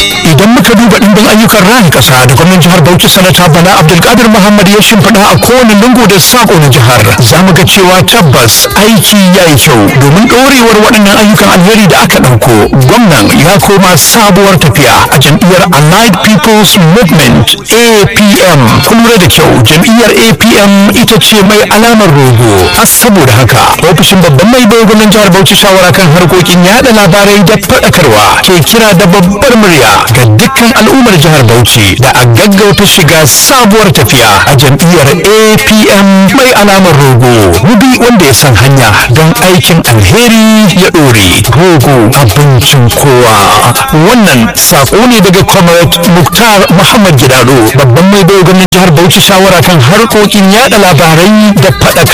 idan muka duba ɗimbin ayyukan raya ƙasa da gwamnan jihar Bauchi sanata Bala Abdulkadir Muhammad ya shimfiɗa a kowane lungu da sako na jihar za mu ga cewa tabbas aiki ya yi kyau domin ɗorewar waɗannan ayyukan alheri da aka ɗauko gwamnan ya koma sabuwar tafiya a jam'iyyar Allied People's Movement APM kun lura da kyau jam'iyyar APM ita ce mai alamar rogo a saboda haka ofishin babban mai bai gwamnan jihar Bauchi shawara kan harkokin yada labarai da faɗakarwa ke kira da babbar murya ga dukkan al'ummar jihar Bauchi da a gaggauta shiga sabuwar tafiya a jam'iyyar APM mai alamar rogo mubi wanda ya san hanya don aikin alheri ya ɗore rogo abincin kowa wannan sako ne daga comrade Muktar Muhammad Gidado babban mai bai gwamnan jihar Bauchi shawara kan harkokin yada labarai da faɗakarwa